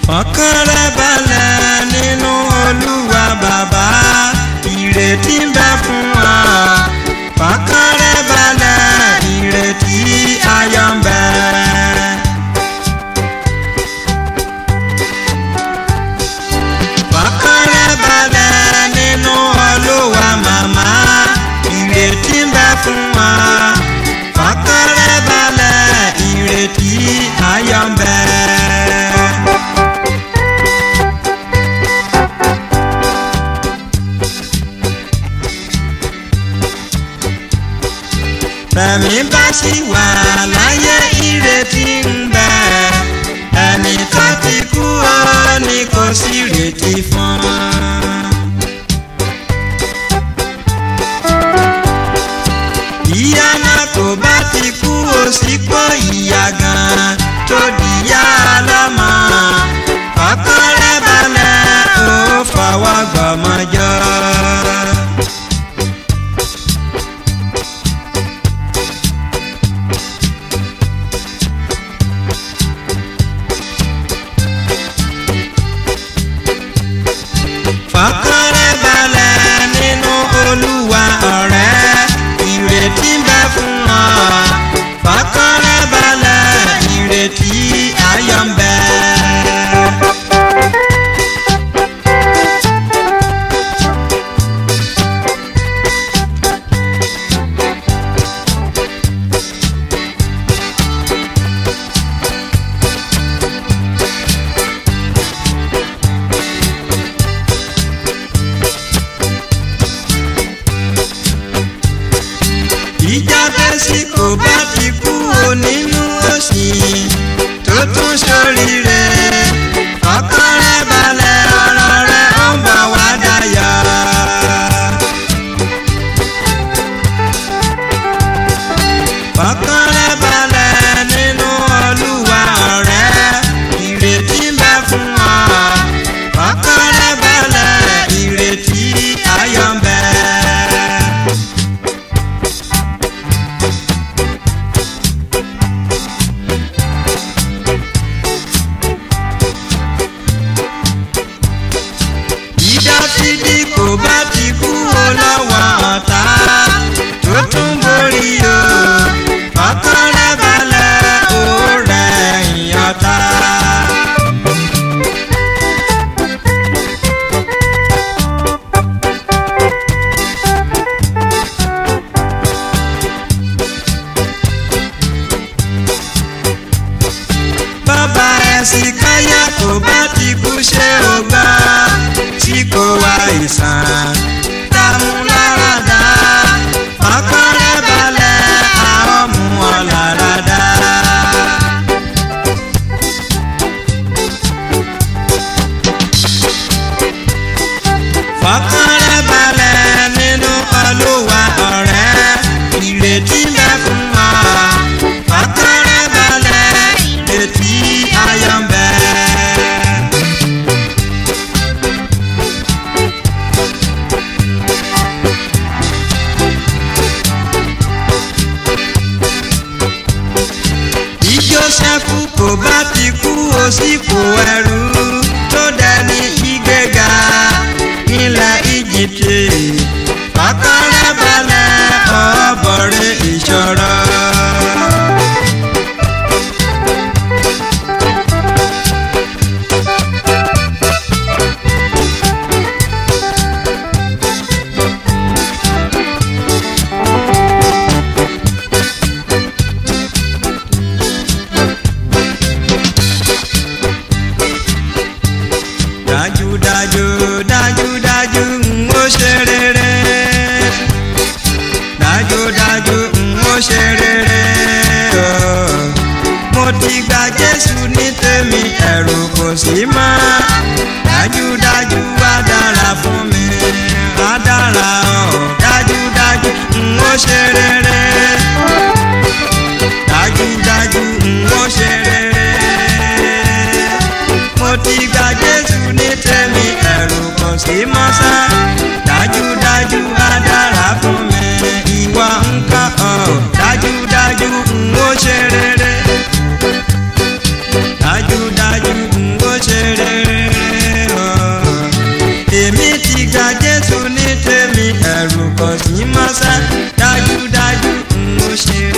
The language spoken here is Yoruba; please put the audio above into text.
fọkàn rẹ balẹ̀ nínú olúwa bàbá ìrètí ń bẹ fún wa fọkàn rẹ balẹ̀ ìrètí ayọ̀ ń bẹ. fọkàn rẹ balẹ̀ nínú olúwa màmá ìrètí ń bẹ fún wa fọkàn rẹ balẹ̀ ìrètí ayọ̀ ń bẹ. Bẹ̀mí bá sì wà láyé ìrètí ń bẹ. Ẹni tó ti kú ó ní kò sí ìrètí fún. Ìyá náà kò bá ti kú ó sì pọ̀ ìyá gan tó dìyá lọ́mọ. Ọkàn rẹ̀ balẹ̀ ó fọwọ́ gbọ́mọjọ́. fọkàn rẹ balẹ̀ nínú olúwa ọ̀rẹ́ ìrètí ń bẹ fún ọ fọkàn rẹ balẹ̀ ìrètí ayọ̀ ń bẹ. ìjà tẹ́sí kò bá ti kú o nínú òsì tó tún ṣoríire ọkàn rẹ balẹ̀ ọ̀rọ̀ rẹ ó ń bọ̀ wá dayọ̀. ọkàn rẹ balẹ̀ nínú olúwa ọ̀rẹ́ ìrètí ń bẹ fún ọ ọkàn rẹ balẹ̀ ìrètí ayọ̀ ń bẹ. ìdásídì kò bá ti kú o lọ́wọ́ ọ̀tá tó tún borí o ọkàn rẹ balẹ̀ ó rẹ̀ ìyọ̀tá. bàbá ẹ̀sìn káyà kò bá ti kú ṣé o gbọ́ tí kò wá ìsàn dààmú lára dá ọkàn rẹ balẹ̀ àwọn mú ọ lára dá. fọkàn rẹ balẹ̀ nínú olúwa ọ̀rẹ́ ìrètí ń bẹ fún ọ fọkàn rẹ balẹ̀ ìrètí ayọ̀ ń bẹ. bí Jósẹ́fù kò bá ti kú ó sì kó ẹrú tó dẹni ìgbéga nílẹ̀ Íjíbítì ọkàn rẹ̀ balẹ̀ ọ̀bọ̀rẹ̀ ìṣòro. dájúdájú dájúdájú ń ó ṣe rere dájúdájú ń ó ṣe rere ooo. mo ti gba Jésù ní tèmi ẹ̀rù kò sí mọ́ dájúdájú wá dára fún mi wá dára ooo dájúdájú ń ó ṣe rere dájúdájú ń ó ṣe rere mo ti gba Jésù ní tèmi ẹ̀rù kò sí mọ́ sá dájúdájú á dára fún mi ìwọ nǹkan ọ̀ dájúdájú ń ó ṣe rere dájúdájú ń ó ṣe rere. ní tèmi ẹ̀rù kò sí mọ́sá dájúdájú n ó ṣe